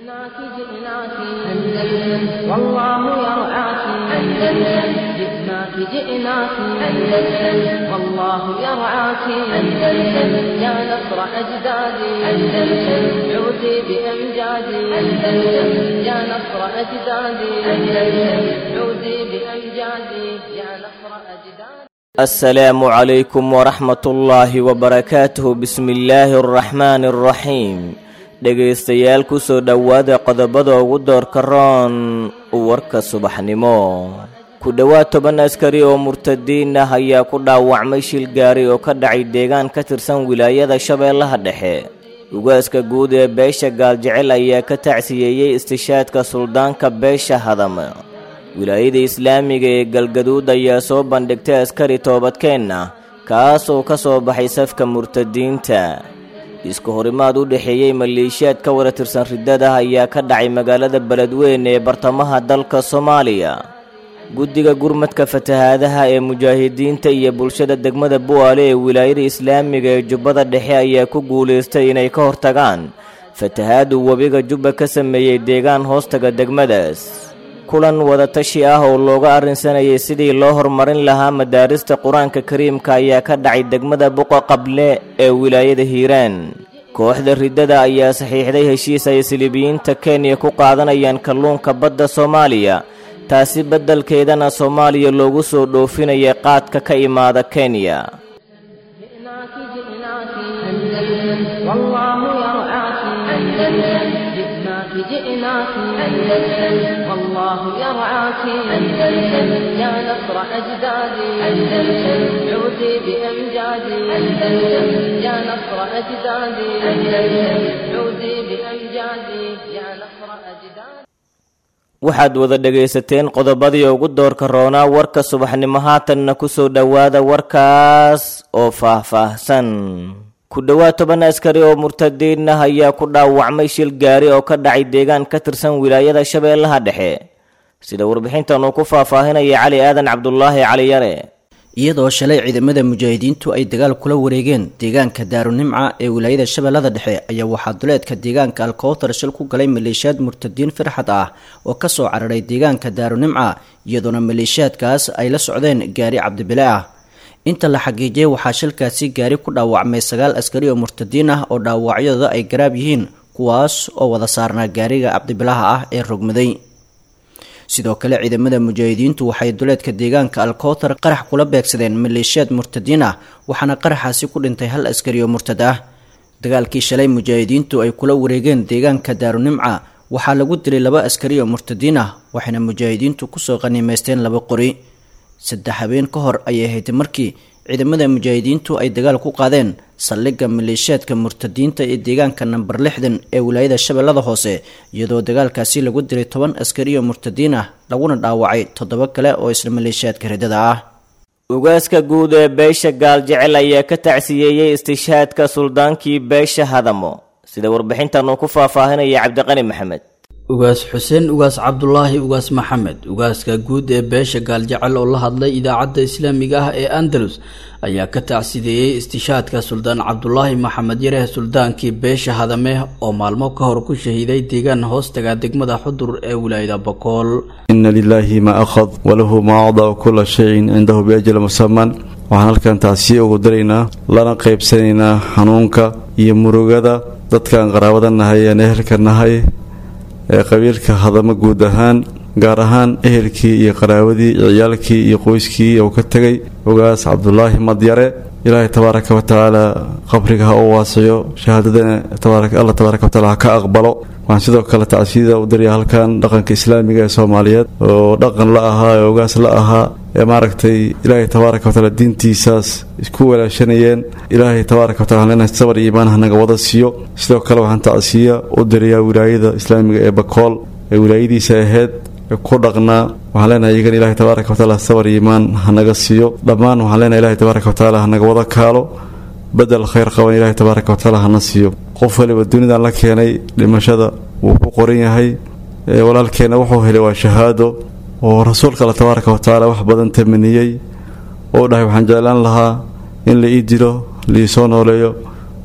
جئناك جئناك أندلس والله يرعاك أندلس جئناك جئناك أندلس والله يرعاك أندلس يا نصر أجدادي أندلس عودي بأمجادي أندلس يا نصر أجدادي أندلس عودي بأمجادي يا نصر أجدادي السلام عليكم ورحمة الله وبركاته بسم الله الرحمن الرحيم dhegaystayaal ku soo dhowaada qodobada ugu doorka roon warka subaxnimo ku dhowaad toban askari oo murtadiin ah ayaa ku dhaawacmay shil gaari oo ka dhacay deegaan ka tirsan wilaayada shabeellaha dhexe ugaaska guud ee beesha gaaljecel ayaa ka tacsiyeeyey istishaadka suldaanka beesha hadama wilaayada islaamiga ee galgaduud ayaa soo bandhigtay askari toobadkeen ah kaas oo ka soo baxay safka murtadiinta isku horimaad u dhexeeyey maleeshiyaad ka wada tirsan riddada ayaa ka dhacay magaalada beledweyne ee bartamaha dalka soomaaliya guddiga gurmadka fatahaadaha ee mujaahidiinta iyo bulshada degmada bu'aale ee wilaayada islaamiga ee jubbada dhexe ayaa ku guulaystay inay ka hortagaan fatahaadu webiga jubba ka sameeyey deegaan hoostaga degmadaas kulan wadatashi ah oo looga arrinsanayay sidii loo horumarin lahaa madaarista qur-aanka kariimka ayaa ka dhacay degmada buqa qable ee wilaayada hiiraan kooxda riddada ayaa saxiixday heshiis ay silibiyiinta kenya ku qaadanayaan kalluunka badda soomaaliya taasi beddelkeedana soomaaliya loogu soo dhoofinaya qaadka ka imaada kenya جئناك جئناك أندلس والله يرعاك أندلس جئناك جئناك أندلس والله يرعاك أندلس يا نصر أجدادي أندلس عودي بأمجادي أندلس يا نصر أجدادي أندلس عودي بأمجادي يا نصر أجدادي waxaad wada dhegaysateen qodobadii ugu doorka roonaa warka subaxnimo haatanna ku soo dhowaada warkaas oo faah-faahsan ku dhowaad toban askari oo murtadiin ah ayaa ku dhaawacmay shil gaari oo ka dhacay deegaan ka tirsan wilaayada shabeellaha dhexe sida warbixintan uu ku faahfaahinaya cali aadan cabdulaahi cali yare iyadoo shalay ciidamada mujaahidiintu ay dagaal kula wareegeen deegaanka daarunimca ee wilaayada shabeellada dhexe ayaa waxaa duleedka deegaanka alkowtar shil ku galay maleeshiyaad murtadiin firxad ah oo kasoo cararay deegaanka daarunimca iyadoona maleeshiyaadkaas ay la socdeen gaari cabdibile ah inta la xaqiijiyay waxaa shilkaasi gaari ku dhaawacmay sagaal askari oo murtadiin ah oo dhaawacyadooda ay garaab yihiin kuwaas oo wada saarnaa gaariga cabdibilaha ah ee rogmaday sidoo kale ciidamada mujaahidiintu waxay duleedka deegaanka alkowtar qarax kula beegsadeen maleeshiyaad murtadiin ah waxaana qaraxaasi ku dhintay hal askari oo murtad ah dagaalkii shalay mujaahidiintu ay kula wareegeen deegaanka daarunimca waxaa lagu dilay laba askari oo murtadiin ah waxayna mujaahidiintu kusoo qaniimeysteen laba qori saddex habeen ka hor ayay ahayd markii ciidamada mujaahidiintu ay dagaal ku qaadeen saldhigga maleeshiyaadka murtadiinta ee deegaanka namber lixdan ee wilaayada shabeellada hoose iyadoo dagaalkaasi lagu dilay toban askari oo murtadiin ah laguna dhaawacay toddoba kale oo isla maleeshiyaadka riddada ah ugaaska guud ee beesha gaaljecel ayaa ka tacsiyeeyey istishaadka suldaankii beesha hadamo sida warbixintan uu ku faahfaahinaya cabdiqani maxamed ugaas xuseen ugaas cabdulaahi ugaas maxamed ugaaska guud ee beesha gaaljecel oo la hadlay idaacadda islaamiga ah ee andalus ayaa ka tacsideeyey istishaadka suldaan cabdulaahi maxamed yareh suldaankii beesha hadame oo maalmo ka hor ku shahiiday deegaan hoostaga degmada xudur ee wilaayada bokool ina lilaahi maa akhad walahu maa acdaa kula shayin cindahu biajal musaman waxaan halkan taasiye ugu daraynaa lana qaybsanaynaa xanuunka iyo murugada dadkaan qaraabada nahay aan ehelka nahay ee qabiilka hadamo guud ahaan gaar ahaan ehelkii iyo qaraawadii iyo ciyaalkii iyo qoyskii uu ka tegay ogaas cabdulaahi madyare ilaahay tabaaraka wa tacaala qabriga ha u waasiyo shahaadadana alla tabaaraka wa taala ha ka aqbalo waxaan sidoo kale tacsiyada u daraya halkan dhaqanka islaamiga ee soomaaliyeed oo dhaqan la ahaa ee ogaas la ahaa ee maaragtay ilaahay tabaaraka wa taala diintiisaas isku walaashanayeen ilaahay tabaaraka wa taala inaan sabar iyo iimaan hanaga wada siiyo sidoo kale waxaan tacsiya u dirayaa wilaayada islaamiga ee bakool ee wilaayadiisa ahayd ku dhaqnaa waxaan leenahay iyagan ilahay tabaaraka watacaala sabar iyo iimaan hanaga siiyo dhammaan waxaan leenahay ilahay tabaaraka watacaala hanaga wada kaalo bedel khayr qaban ilahay tabaaraka watacaala hana siiyo qof waliba dunidan la keenay dhimashada wuu ku qoran yahay walaalkeenna wuxuu helay waa shahaado oo rasuulka alla tabaaraka watacaala wax badan tamaniyey oo dhahay waxaan jeclaan lahaa in la ii dilo liisoo nooleeyo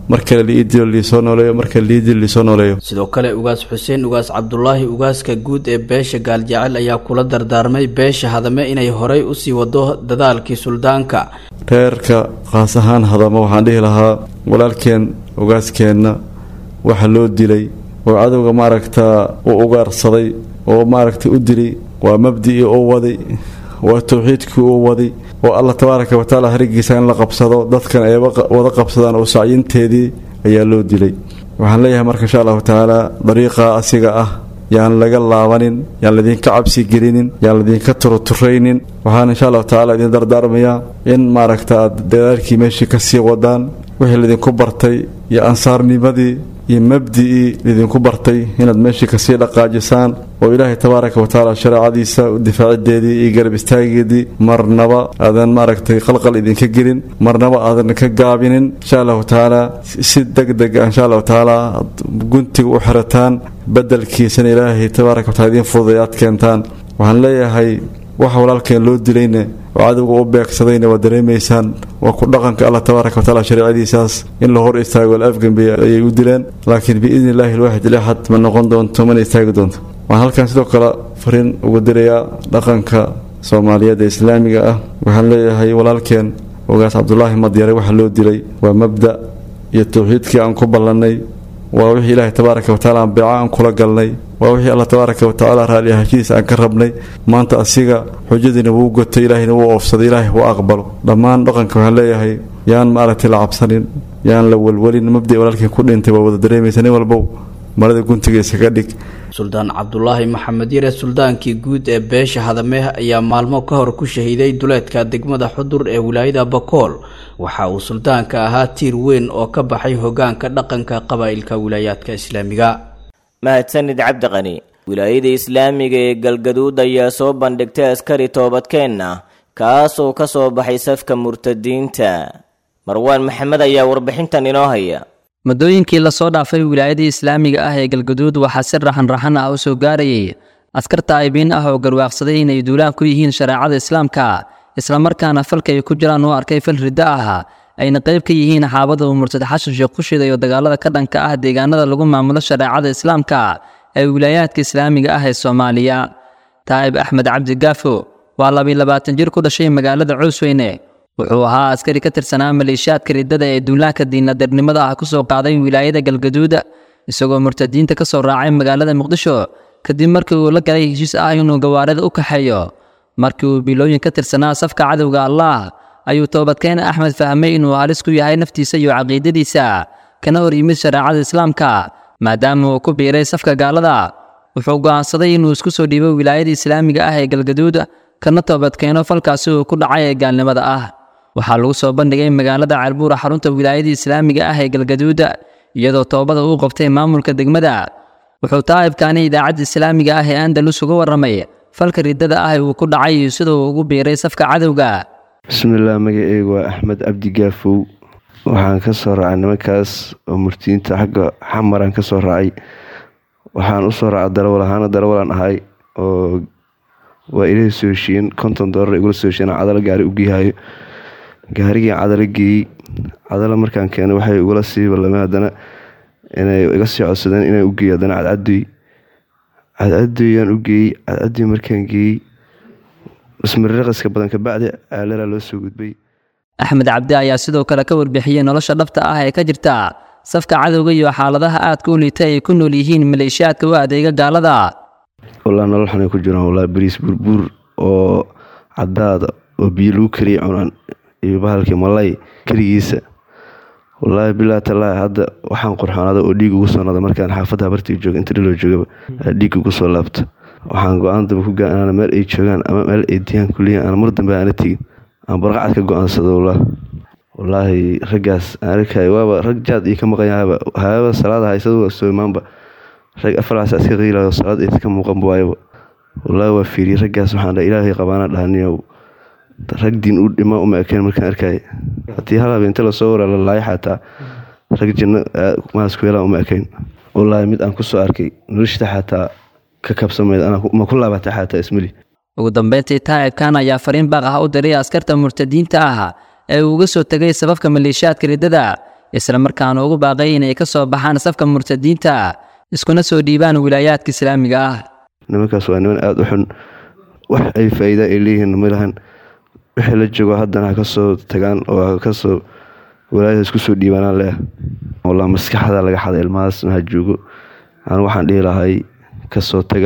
mar kale liii dilo liisoo nooleeyo mar kale liii dilo liisoo nooleeyo sidoo kale ugaas xuseen ugaas cabdulaahi ugaaska guud ee beesha gaaljecel ayaa kula dardaarmay beesha hadame inay horay usii wado dadaalkii suldaanka reerka qaas ahaan hadama waxaan dhihi lahaa walaalkeen ugaaskeenna waxa loo dilay oo cadowga maaragtaa u ugaarsaday oo maaragta u dilay waa mabdicii uu waday waa towxiidkii uu waday oo allah tabaaraka watacaala harigiisa in la qabsado dadkan ay wada qabsadaan oo sacyinteedii ayaa loo dilay waxaan leeyahay marka insha allahu tacaala dariiqa asiga ah yaan laga laabanin yaan laydinka cabsi gelinin yaan laydinka turuturaynin waxaan insha allahu tacaala idin dardaarmayaa in maaragta aad dadaalkii meeshii kasii wadaan wixii laydinku bartay iyo ansaarnimadii iyo mabdicii laydinku bartay inaad meeshii kasii dhaqaajisaan oo ilaahay tabaaraka watacaala shareecadiisa difaacideedii iyo garab istaageedii marnaba aadan maaragtay qalqal idinka gelin marnaba aadan ka gaabinin insha allahu tacaala si deg deg ah insha allahu tacaala aad guntiga u xirataan bedelkiisana ilaahay tabaaraka wataala idiin fududay aad keentaan waxaan leeyahay waxa walaalkeen loo dilayna oo cadowga u beegsadayna waa dareemaysaan waa ku dhaqanka allah tabaaraka watacaala shareecadiisaas in la hor istaago la afgembe ayay u dileen laakiin biidni illaahi alwaaxid ilaxad ma noqon doonto mana istaagi doonto waxaan halkan sidoo kale fariin ugu dirayaa dhaqanka soomaaliyeed ee islaamiga ah waxaan leeyahay walaalkeen ogaas cabdulaahi madyare waxa loo dilay waa mabda iyo towxiidkii aan ku ballannay waa wixii ilaahay tabaaraka watacaala aan beeca aan kula galnay waa wixii allah tabaaraka watacaala raalli ahaanshihiisa aan ka rabnay maanta asiga xujadiina wuu gotay ilaahayna wuu oofsaday ilaahay wuu aqbalo dhammaan dhaqanka waxaan leeyahay yaan maaragtay la cabsanin yaan la welwelin mabdii walaalkii ku dhintay waa wada dareemaysa nin walbow marada guntigiisa ka dhig suldaan cabdulaahi maxamed yare suldaankii guud ee beesha hadameh ayaa maalmo ka hor ku shahiiday duleedka degmada xudur ee wilaayada bakool waxa uu suldaanka ahaa tiir weyn oo ka baxay hogaanka dhaqanka qabaa'ilka wilaayaadka islaamiga mahadsanid cabdiqani wilaayada islaamiga ee galgaduud ayaa soo bandhigtay askari toobadkeenna kaasoo ka soo baxay safka murtadiinta marwaan maxamed ayaa warbixintan inoo haya muddooyinkii lasoo dhaafay wilaayadii islaamiga ah ee galgaduud waxaa si raxan-raxan ah u soo gaarayay askar taa'ibiin ah oo garwaaqsaday inay duulaan ku yihiin shareecada islaamka islamarkaana falka ay ku jiraan u arkay fal riddo ah ayna qayb ka yihiin xaabada uu murtad xashan sheekh ku shidayo dagaalada ka dhanka ah deegaanada lagu maamulo shareecada islaamka ee wilaayaadka islaamiga ah ee soomaaliya taa'ib axmed cabdi gaafo waa labiy labaatan jir ku dhashay magaalada coosweyne wuxuu ahaa askari ka tirsanaa maleeshiyaadka riddada ee duulaanka diinadirnimada ah ku soo qaaday wilaayada galgaduud isagoo murtadiinta ka soo raacay magaalada muqdisho kadib markii uu la galay heshiis ah inuu gawaarida u kaxeeyo markii uu bilooyin ka tirsanaa safka cadowga allaah ayuu toobadkeen axmed fahmay inuu halis ku yahay naftiisa iyo caqiidadiisa kana hor yimid shareecada islaamka maadaama uu ku biiray safka gaalada wuxuu go'aansaday inuu isku soo dhiibo wilaayada islaamiga ah ee galgaduud kana toobadkeeno falkaasi uu ku dhacay ee gaalnimada ah waxaa lagu soo bandhigay magaalada ceelbuura xarunta wilaayada islaamiga ah ee galgaduud iyadoo toobada uu qabtay maamulka degmada wuxuu taa'ibkaani idaacadda islaamiga ah ee andalus uga warramay falka riddada ah uu ku dhacay iyo sida uu ugu biiray safka cadowga bismillaah magaceygu waa axmed cabdi gaafow waxaan ka soo raacay nimankaas oo murtiyiinta xagga xamaraan ka soo raacay waxaan usoo raacay darawal ahaana darawalaan ahay oo waa ilahi soo heshiiyeen konton doolar igula soo heshiyen cadalo gaari u geehayo gaarigii cadalo geeyey cadalo markaan keenay waxay igula sii ballameen haddana inay iga sii codsadeen inaan u geeyo haddana cadcadoy cadcadoyaan u geeyey cadcadoy markaan geeyey ismariraqaska badan kabacdi aalala loo soo gudbay axmed cabdi ayaa sidoo kale ka warbixiyey nolosha dhabta ah ee ka jirta safka cadowga iyo xaaladaha aadka u liita ay ku nool yihiin maleeshiyaadka u adeega gaalada walaa nolol xunay ku jiraan walaa bariis burbuur oo cadaada oo biyo lagu kariya cunaan iyo bahalkii malay keligiisa wallaahi bilaa talaahi hadda waxaan qurxoonada oo dhiig ugu soo noda markaan xaafadda habartii jooga inta dhiloo joogaba dhiig ugu soo laabta waxaan go-aan damba ku gaa inaan meel ay joogaan ama meel ay diyaan kuliyan aan mar dambe aana tegin aan barqacad ka go-aansado wallah wallaahi raggaas aan arkay waaba rag jaad ii ka maqanyahaaba haaba salaada haysadu soo imaanba rag afaraas iska qiilayo salaad aysa ka muuqanba waayaba wallaahi waa fiiriyey raggaas waxaan dhaha ilaahay qabaana dhahaniyow rag diin u dhima uma ekeen markaan arkay haddii hal habeente lasoo waraa la laaya xataa rag janno maas ku yeelaan uma ekayn wallaahi mid aan kusoo arkay noloshta xataa ka kabsamayd ma ku laabata xataa ismali ugu dambeyntii taa'ibkan ayaa fariin baaq ah u diray askarta murtadiinta ah ee uu uga soo tegay sababka maleeshiyaadka riddada islamarkaana ugu baaqay inay ka soo baxaan safka murtadiinta iskuna soo dhiibaan wilaayaadka islaamiga ah nimankaas waa niman aada u xun wax ay faa-iida ay leeyihiin ma lahan wixii la joogo haddana ha ka soo tagaan oo ha kasoo walaayada isku soo dhiibaanaan leah walaa maskaxda laga xada ilmahaasna ha joogo anu waxaan dhihi lahay kasoo taga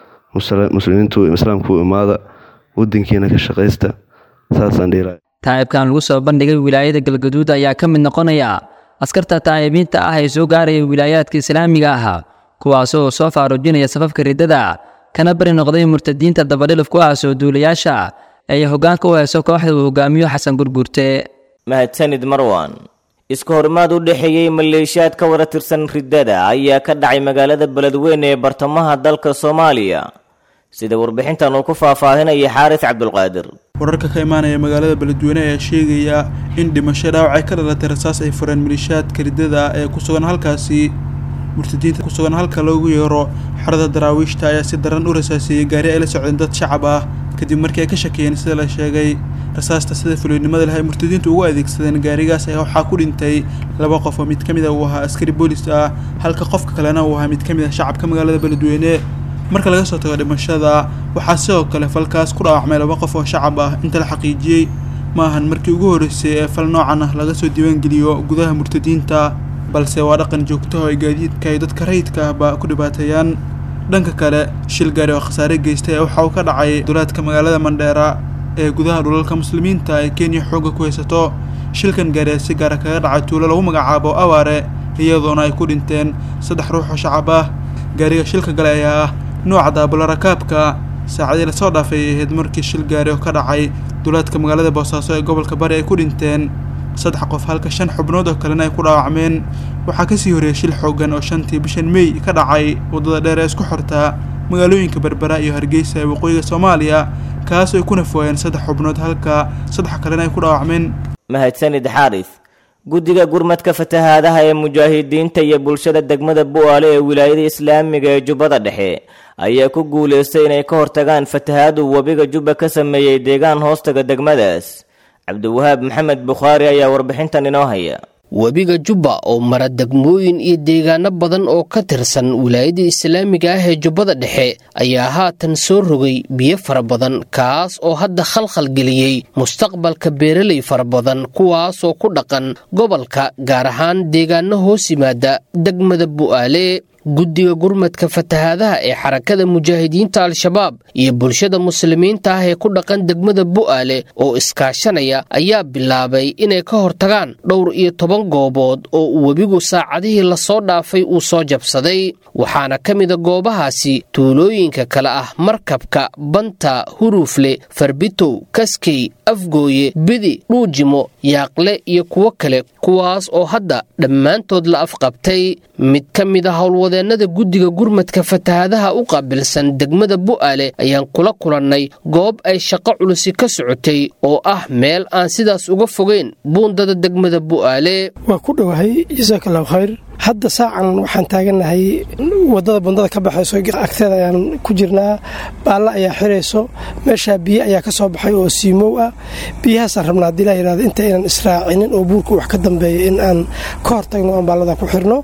muslimiintu islaamku imaada wadankiina ka shaqaysta saasaan dhihi lahay taa'ibkan lagu soo bandhigay wilaayada galgaduud ayaa ka mid noqonaya askarta taa'ibiinta ah ee soo gaaraya wilaayaadka islaamiga ah kuwaas oo soo faaruujinaya safafka riddada kana bari noqday murtadiinta dabadhilif ku ah soo duulayaasha ay hoggaanka u hayso kooxda uu hogaamiyo xasan gurgurte mahadsanid marwan iska horimaad u dhexeeyey maleeshiyaad ka wada tirsan riddada ayaa ka dhacay magaalada beledweyne ee bartamaha dalka soomaaliya sida warbixintan uu ku faahfaahinaya xaaris cabdulqaadir wararka ka imaanaya magaalada beledweyne ayaa sheegaya in dhimasho dhaawacay ka dhalatay rasaas ay fureen maleeshiyaadka riddada ee ku sugan halkaasi murtadiinta ku sugan halka loogu yeero xerada daraawiishta ayaa si daran u rasaaseeyey gaari ay la socdeen dad shacab ah kadib markii ay ka shakiyeen sida la sheegay rasaasta sida fuloynimada leh ay murtadiintu ugu adeegsadeen gaarigaas ayaa waxaa ku dhintay laba qof oo mid ka mid a uu ahaa askari boolis ah halka qofka kalena uu ahaa mid ka mid ah shacabka magaalada beledweyne marka laga soo tago dhimashada waxaa sidoo kale falkaas ku dhaawacmay laba qof oo shacab ah inta la xaqiijiyey ma ahan markii ugu horreysay ee fal noocan ah laga soo diiwaangeliyo gudaha murtadiinta balse waa dhaqan joogtaho ay gaadiidka ay dadka rayidka ahba ku dhibaateeyaan dhanka kale shil gaari oo khasaare geystay waxa uu ka dhacay dulaadka magaalada mandheera ee gudaha dhulalka muslimiinta ee kenya xoogga ku haysato shilkan gaari si gaara kaga dhacay tuulo lagu magacaabo awaare iyadoona ay ku dhinteen saddex ruux oo shacab ah gaariga shilka gale ayaa ah nuuca daabula rakaabka saacadii lasoo dhaafay ay ahayd markii shil gaari oo ka dhacay dulaadka magaalada boosaaso ee gobolka bari ay ku dhinteen saddex qof halka shan xubnood oo kalena ay ku dhaawacmeen waxaa kasii horeeyay shil xoogan oo shantii bishan mey ka dhacay waddada dheer ee isku xortaa magaalooyinka berbera iyo hargeysa ee waqooyiga soomaaliya kaas ay ku nafwaayeen saddex xubnood halka saddex kalena ay ku dhaawacmeen mahadsanid xaaris guddiga gurmadka fatahaadaha ee mujaahidiinta iyo bulshada degmada bu'aale ee wilaayada islaamiga ee jubbada dhexe ayaa ku guulaystay inay ka hortagaan fatahaadu webiga jubba ka sameeyey deegaan hoostaga degmadaas cabdiwahaab maxamed bukhaari ayaa warbixintan inoo haya webiga jubba oo mara degmooyin iyo deegaano badan oo ka tirsan wilaayada islaamiga ah ee jubbada dhexe ayaa haatan soo rogay biyo fara badan kaas oo hadda khalkhal geliyey mustaqbalka beeraley fara badan kuwaasoo ku dhaqan gobolka gaar ahaan deegaano hoos yimaada degmada bu'aale guddiga gurmadka fatahaadaha ee xarakada mujaahidiinta al-shabaab iyo bulshada muslimiinta ah ee ku dhaqan degmada bu'aale oo iskaashanaya ayaa bilaabay inay ka hortagaan dhowr iyo toban goobood oo uu webigu saacadihii lasoo dhaafay uu soo jabsaday waxaana ka mida goobahaasi tuulooyinka kale ah markabka banta huruufle farbitow kaskey afgooye bidi dhuujimo yaaqle iyo kuwo kale kuwaas oo hadda dhammaantood la afqabtay mid ka mid a howlwadeennada guddiga gurmadka fatahaadaha u qaabilsan degmada bu'aale ayaan kula kulannay goob ay shaqo culusi ka socotay oo ah meel aan sidaas uga fogeyn buundada degmada bu'aale waa ku dhowahay jasaak allahu khayr hadda saacan waxaan taagannahay waddada bundada ka baxayso agteeda ayaan ku jirnaa baalla ayaa xirayso meeshaa biyo ayaa ka soo baxay oo siimow ah biyahaasaan rabnaa haddii laa yidhahdo inta aynan israacinin oo buurka wax ka dambeeya in aan ka hortagno aan baallada ku xirno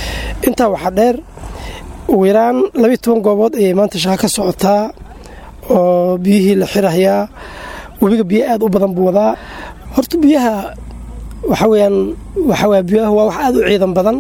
intaa waxaa dheer ugu yaraan labiiy toban goobood ayay maanta shaqa ka socotaa oo biyihii la xirahayaa webiga biyo aad u badan buu wadaa horta biyaha waxaa weyaan waxawaya biyaha waa wax aad u ciidan badan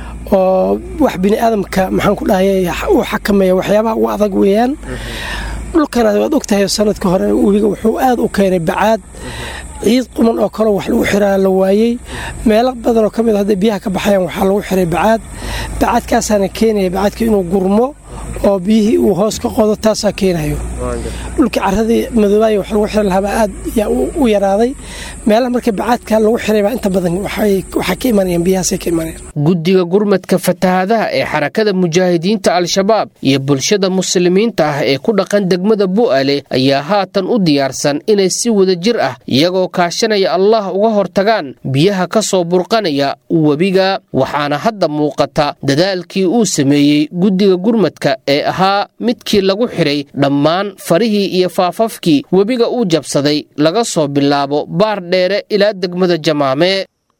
oo wax bini aadamka maxaan ku dhahayay uu xakameeya waxyaabaha ugu adag weeyaan dhulkana waad ogtahay sanadka hore webiga wuxuu aad u keenay bacaad ciid quman oo kaleo wax lagu xiraa la waayey meelo badanoo ka mid hadday biyaha ka baxayaan waxaa lagu xiray bacaad bacaadkaasaana keenaya bacaadka inuu gurmo oo biyihii uu hoos ka qodo taasaa keenayo dhulkii caradii madoobaaya wax lagu xiri lahaabaa aad yaa u yaraaday meelaha marka bacaadka lagu xiraybaa inta badan waxaa ka imanayaan biyahaasay ka imanayaan guddiga gurmadka fatahaadaha ee xarakada mujaahidiinta al-shabaab iyo bulshada muslimiinta ah ee ku dhaqan degmada bu'aale ayaa haatan u diyaarsan inay si wada jir ah iyagoo kaashanaya allah uga hortagaan biyaha ka soo burqanaya webiga waxaana hadda muuqata dadaalkii uu sameeyey guddiga gurmadka ee ahaa midkii lagu xidhay dhammaan farihii iyo faafafkii webiga uu jabsaday laga soo bilaabo baar dheere ilaa degmada jamaame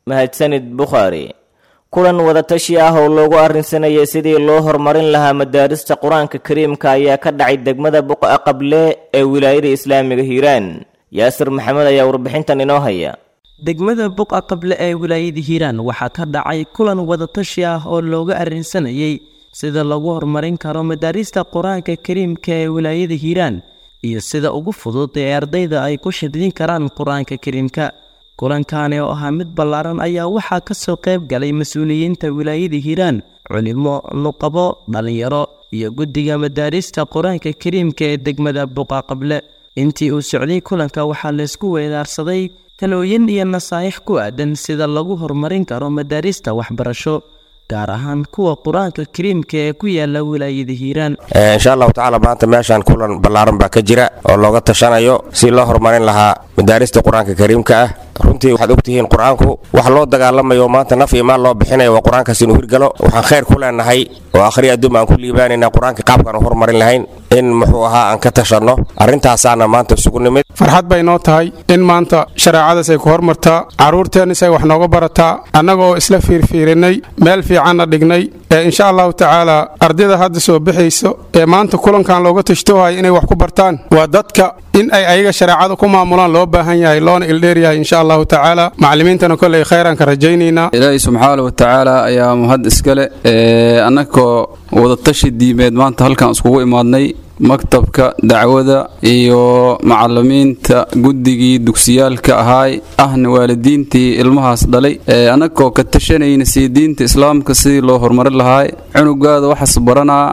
mahadsanid bukhaari kulan wadatashi ah oo loogu arrinsanayay sidii loo horumarin lahaa madaarista qur-aanka kariimka ayaa ka dhacay degmada buqa qable ee wilaayada islaamiga hiiraan yaasir maxamed ayaa warbixintan inoo haya degmada buqa qable ee wilaayada hiiraan waxaa ka dhacay kulan wadatashi ah oo looga arrinsanayay sida lagu horumarin karo madaarista qur-aanka kariimka ee wilaayada hiiraan iyo sida ugu fudud ee ardayda ay ku shidrin karaan qur-aanka kariimka kulankaani oo ahaa mid ballaaran ayaa waxaa ka soo qayb galay mas-uuliyiinta wilaayada hiiraan culimo nuqabo dhallinyaro iyo guddiga madaarista qur-aanka kariimka ee degmada buqa qable intii uu socday kulanka waxaa laysku weedaarsaday talooyin iyo nasaa'ix ku aadan sida lagu horumarin karo madaarista waxbarasho gaar ahaan kuwa qur-aanka kariimka ee ku yaala wilaayada hiiraan insha allahu tacaala maanta meeshaan kulan ballaaran baa ka jira oo looga tashanayo si loo horumarin lahaa madaarista qur-aanka kariimka ah runtii waxaad ogtihiin qur-aanku wax loo dagaalamayo maanta naf iyo maal loo bixinayo waa qur-aankaas inuu hirgalo waxaan khayr ku leenahay oo akhri adduum aan ku liibaanayna qur-aanka qaabkaan u horumarin lahayn in muxuu ahaa aan ka tashanno arrintaasaana maanta isugu nimid farxad bay noo tahay in maanta shareecadaas ay ku hormartaa carruurteennis ay wax nooga barataa annaga oo isla fiirfiirinay meel fiicanna dhignay ee insha allahu tacaala ardayda hadda soo bixayso ee maanta kulankan looga tashtoohaya inay wax ku bartaan waa dadka in ay ayaga shareecada ku maamulaan loo baahan yahay loona ildheeryahay insha allahu tacaala macallimiintana kolley khayran ka rajaynaynaa ilaahay subxaana wa tacaala ayaa mahad iskale annagoo wadatashi diimeed maanta halkan iskugu imaadnay maktabka dacwada iyo macalimiinta guddigii dugsiyaalka ahaay ahna waalidiintii ilmahaas dhalay annagoo ka tashanayna sii diinta islaamka sidii loo horumarin lahaay cunugaada waxaas baranaa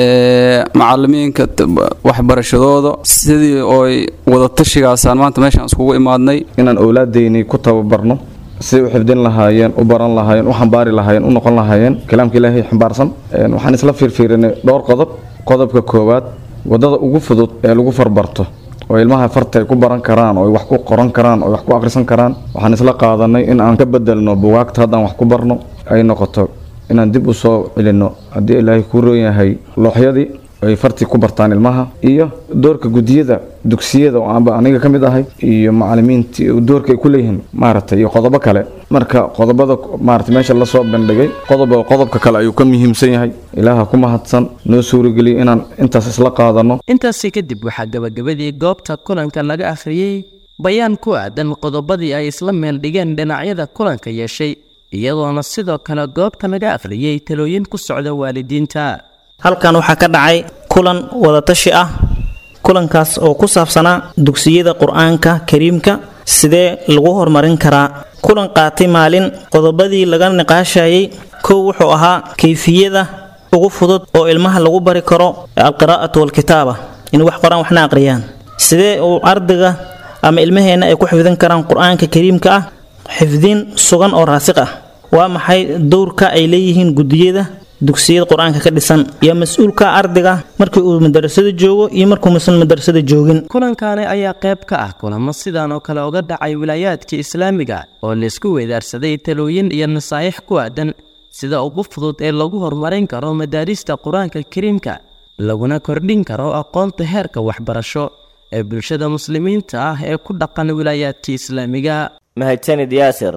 macalimiinka waxbarashadooda sidii ooy wadatashigaasaan maanta meeshaan iskugu imaadnay inaan owlaadaynii ku tababarno siday u xifdin lahaayeen u baran lahaayeen u xambaari lahaayeen u noqon lahaayeen kalaamka ilaahay xambaarsan waxaan isla fiirfiirinay dhowr qodob qodobka koowaad wadada ugu fudud ee lagu farbarto oo ilmaha farta ay ku baran karaan oo ay wax ku qoran karaan oo ay wax ku akhrisan karaan waxaan isla qaadanay in aan ka bedelno bugaagta haddaan wax ku barno ay noqoto inaan dib u soo celinno haddii ilaahay kuu roon yahay looxyadii ay fartii ku bartaan ilmaha iyo doorka gudiyada dugsiyada oo aanba aniga ka mid ahay iyo macalimiintii doorka ay ku leeyihiin maaragtay iyo qodobo kale marka qodobada maaragtay meesha lasoo bandhigay qodob qodobka kale ayuu ka muhiimsan yahay ilaaha ku mahadsan noo suurageliyo inaan intaas isla qaadanno intaasi kadib waxaa gabagabadii goobta kulanka laga akhriyey bayaan ku aadan qodobadii ay isla meel dhigeen dhinacyada kulanka yeeshay iyadoona sidoo kale goobta laga akhriyey talooyin ku socda waalidiinta halkan waxaa ka dhacay kulan wadatashi ah kulankaas oo ku saabsanaa dugsiyada qur-aanka kariimka sidee lagu horumarin karaa kulan qaatay maalin qodobadii laga niqaashayay kow wuxuu ahaa kayfiyada ugu fudud oo ilmaha lagu bari karo alqiraa'atu walkitaaba in wax qoraan waxna aqriyaan sidee uu ardayga ama ilmaheenna ay ku xifdin karaan qur-aanka kariimka ah xifdin sugan oo raasiq ah waa maxay dowrka ay leeyihiin gudiyada dugsiyada qur-aanka ka dhisan iyo mas-uulka ardayga markii uu madarasada joogo iyo markuu musan madarasada joogin kulankaani ayaa qayb ka ah kulamo sidan oo kale uga dhacay wilaayaadka islaamiga oo laysku weedaarsaday talooyin iyo nasaa'ix ku aadan sida ugu fudud ee lagu horumarin karo madaarista qur-aanka kariimka laguna kordhin karo aqoonta heerka waxbarasho ee bulshada muslimiinta ah ee ku dhaqan wilaayaadka islaamiga mahadsanid yaasir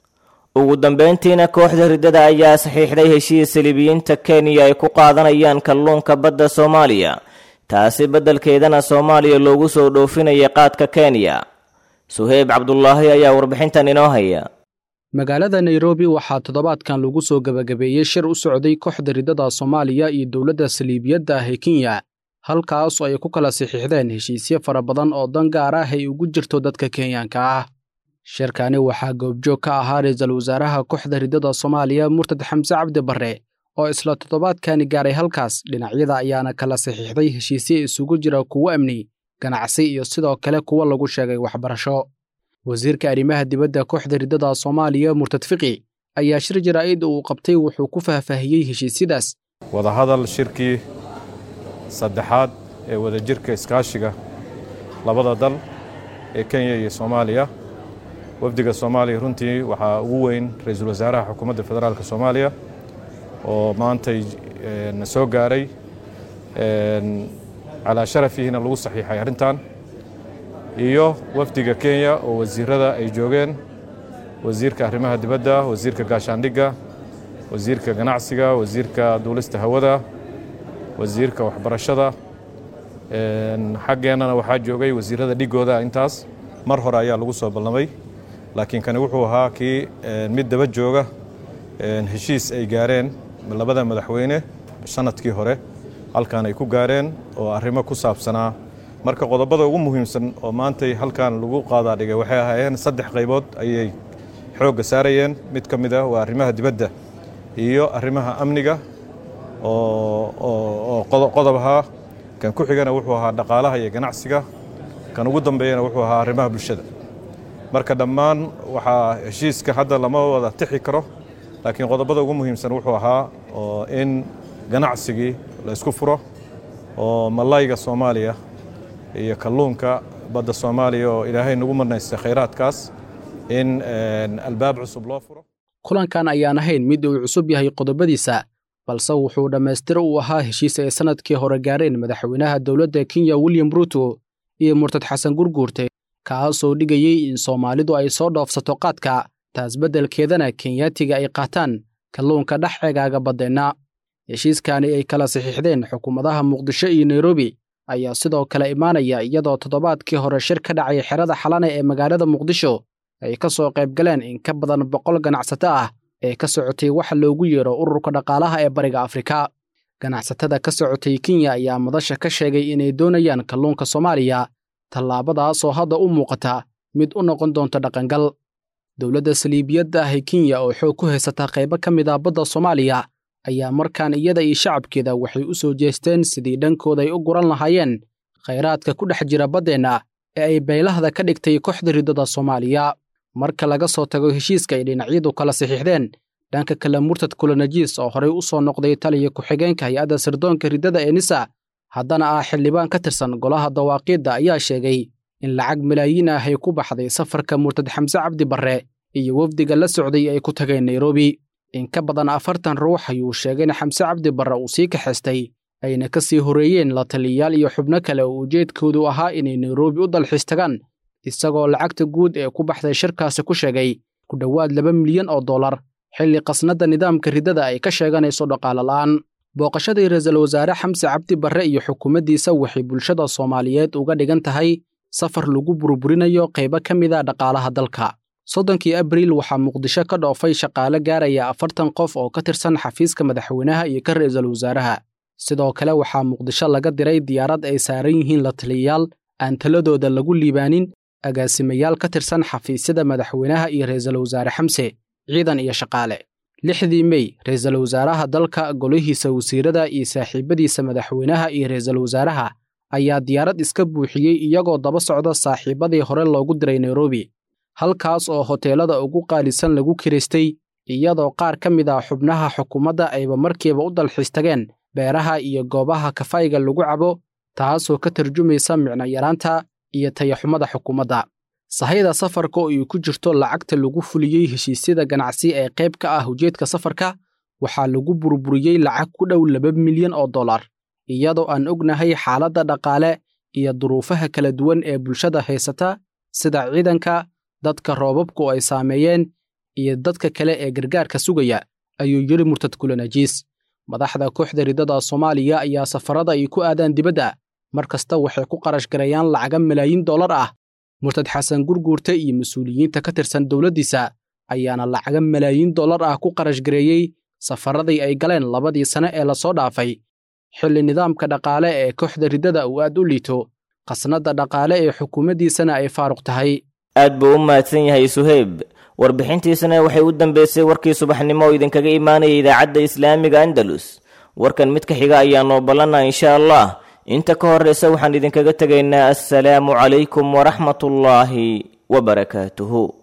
ugu dambeyntiina kooxda riddada ayaa saxiixday heshiis saliibiyiinta kenya ay ku qaadanayaan kalluunka badda soomaaliya taasi beddelkeedana soomaaliya loogu soo dhoofinaya qaadka kenya suheyb cabdulaahi ayaa warbixintan inoo haya magaalada nairobi waxaa toddobaadkan lagu soo gebagabeeyey shir u socday kooxda riddada soomaaliya iyo dowladda saliibiyadda ah ee kenya halkaasoo ay ku kala saxiixdeen heshiisyo fara badan oo dan gaar ah ay ugu jirto dadka kenyaanka ah shirkani waxaa goobjoog ka ahaa ra-iisul wasaaraha kooxda riddada soomaaliya murtad xamse cabdi barre oo isla toddobaadkani gaaray halkaas dhinacyada ayaana kala saxiixday heshiisyo isugu jira kuwo amni ganacsi iyo sidoo kale kuwo lagu sheegay waxbarasho wasiirka arrimaha dibadda kooxda riddada soomaaliya murtad fiqi ayaa shir jaraa'id uu qabtay wuxuu ku faahfaahiyey heshiisyadaas wadahadal shirkii saddexaad ee wadajirka iskaashiga labada dal ee kenya iyo soomaaliya wafdiga soomaaliya runtii waxaa ugu weyn ra-iisul wasaaraha xukuumadda federaalk soomaaliya oo maantay na soo gaaray calaa sharafihiina lagu saxiixay arrintan iyo wafdiga kenya oo wasiirada ay joogeen wasiirka arrimaha dibadda wasiirka gaashaandhigga wasiirka ganacsiga wasiirka duulista hawada wasiirka waxbarashada xaggeennana waxaa joogay wasiirada dhigooda intaas mar hore ayaa lagu soo ballamay laakiin kani wuxuu ahaa kii mid daba jooga heshiis ay gaareen labada madaxweyne sanadkii hore halkan ay ku gaareen oo arrimo ku saabsanaa marka qodobada ugu muhiimsan oo maantay halkan lagu qaadaa dhigay waxay ahaayeen saddex qaybood ayay xoogga saarayeen mid ka mid ah waa arrimaha dibadda iyo arrimaha amniga oo qodob ahaa kan ku xigana wuxuu ahaa dhaqaalaha iyo ganacsiga kan ugu dambeeyana wuxuu ahaa arrimaha bulshada marka dhammaan waxaa heshiiska hadda lama wada tixi karo laakiin qodobada ugu muhiimsan wuxuu ahaa oo in ganacsigii la isku furo oo malayga soomaaliya iyo kalluunka badda soomaaliya oo ilaahay nagu marnaystay khayraadkaas in albaab cusub loo furo kulankan ayaan ahayn mid uu cusub yahay qodobadiisa balse wuxuu dhammaystiro uu ahaa heshiis ay sannadkii hore gaareen madaxweynaha dowladda kenya william ruuto iyo murtad xasan gurguurte kaasoo dhigayey in soomaalidu ay soo dhoofsato qaadka taas beddelkeedana kenyaatiga ay qaataan kalluunka dhex cegaaga baddeenna heshiiskani ay kala saxiixdeen xukuumadaha muqdisho iyo nairobi ayaa sidoo kale imaanaya iyadoo toddobaadkii hore shir ka dhacay xerada xalane ee magaalada muqdisho ay ka soo qayb galeen in ka badan boqol ganacsato ah ee ka socotay waxa loogu yeero ururka dhaqaalaha ee bariga afrika ganacsatada ka socotay kenya ayaa madasha ka sheegay inay doonayaan kalluunka soomaaliya tallaabadaasoo hadda u muuqata mid u noqon doonta dhaqangal dowladda saliibiyadda ah ee kenya oo xoog ku haysata qaybo ka mid ah badda soomaaliya ayaa markaan iyada iyo shacabkeeda waxay u soo jeesteen sidii dhankooda ay u guran lahaayeen khayraadka ku dhex jira baddeenna ee ay baylahda ka dhigtay kooxda riddada soomaaliya marka laga soo tago heshiiska ay dhinacyadu kala saxiixdeen dhanka kale murtad kulanajiis oo horey u soo noqday taliya ku-xigeenka hay-adda sirdoonka riddada ee nisa haddana ah xildhibaan ka tirsan golaha dawaaqiidda ayaa sheegay in lacag malaayiin ah ay ku baxday safarka murtad xamse cabdi barre iyo wafdiga la socday ay ku tageen nairobi in ka badan afartan ruux ayuu sheegay in xamse cabdi barre uu sii kaxaystay ayna ka sii horreeyeen la taliyayaal iyo xubno kale oo ujeedkoodu ahaa inay nairobi u dalxiis tagaan isagoo lacagta guud ee ku baxday shirkaasi ku sheegay ku dhowaad laba milyan oo dollar xilli qasnadda nidaamka riddada ay ka sheeganayso dhaqaale la'aan booqashadii ra-iisul wasaare xamse cabdi barre iyo xukuumaddiisa waxay bulshada soomaaliyeed uga dhigan tahay safar lagu burburinayo qaybo ka mid a dhaqaalaha dalka soddonkii abriil waxaa muqdisho ka dhoofay shaqaale gaaraya afartan qof oo ka tirsan xafiiska madaxweynaha iyo ka ra'iisul wasaaraha sidoo kale waxaa muqdisho laga diray diyaarad ay saaran yihiin la taliyayaal aan taladooda lagu liibaanin agaasimayaal ka tirsan xafiisyada madaxweynaha iyo ra'iisul wasaare xamse ciidan iyo shaqaale lixdii mey ra'iisul wasaaraha dalka golihiisa wasiirada iyo saaxiibadiisa madaxweynaha iyo ra'iisul wasaaraha ayaa diyaarad iska buuxiyey iyagoo daba socda saaxiibadii hore loogu diray nairobi halkaas oo hoteelada ugu qaalisan lagu kiraystay iyadoo qaar ka mid ah xubnaha xukuumadda ayba markiiba u dalxiis tageen beeraha iyo goobaha kafayga lagu cabo taasoo ka tarjumaysa micno yaraanta iyo tayaxumada xukuumadda sahayda safarka oo ay ku jirto lacagta lagu fuliyey heshiisyada ganacsi ee qayb ka ah ujeedka safarka waxaa lagu burburiyey lacag ku dhow laba milyan oo dollar iyadoo aan ognahay xaaladda dhaqaale iyo duruufaha kala duwan ee bulshada haysata sida ciidanka dadka roobabku ay saameeyeen iyo dadka kale ee gargaarka sugaya ayuu yidhi murtad kulanajiis madaxda kooxda riddada soomaaliya ayaa safarada ay ku aadaan dibadda mar kasta waxay ku qarash garayaan lacaga malaayiin dollar ah murtad xasan gurguurte iyo mas-uuliyiinta ka tirsan dowladdiisa ayaana lacaga malaayiin dollar ah ku qarash gareeyey safaradii ay galeen labadii sane ee lasoo dhaafay xilli nidaamka dhaqaale ee kooxda riddada uu aad u liito khasnadda dhaqaale ee xukuumaddiisana ay faaruq tahay aad buu u mahadsan yahay suheyb warbixintiisana waxay u dambeysay warkii subaxnimo oo idinkaga imaanaya idaacadda islaamiga andalus warkan mid ka xiga ayaa noo ballanna insha allah inta ka horraysa waxaan idinkaga tegaynaa assalaamu calaykum waraxmatullaahi wabarakaatuhu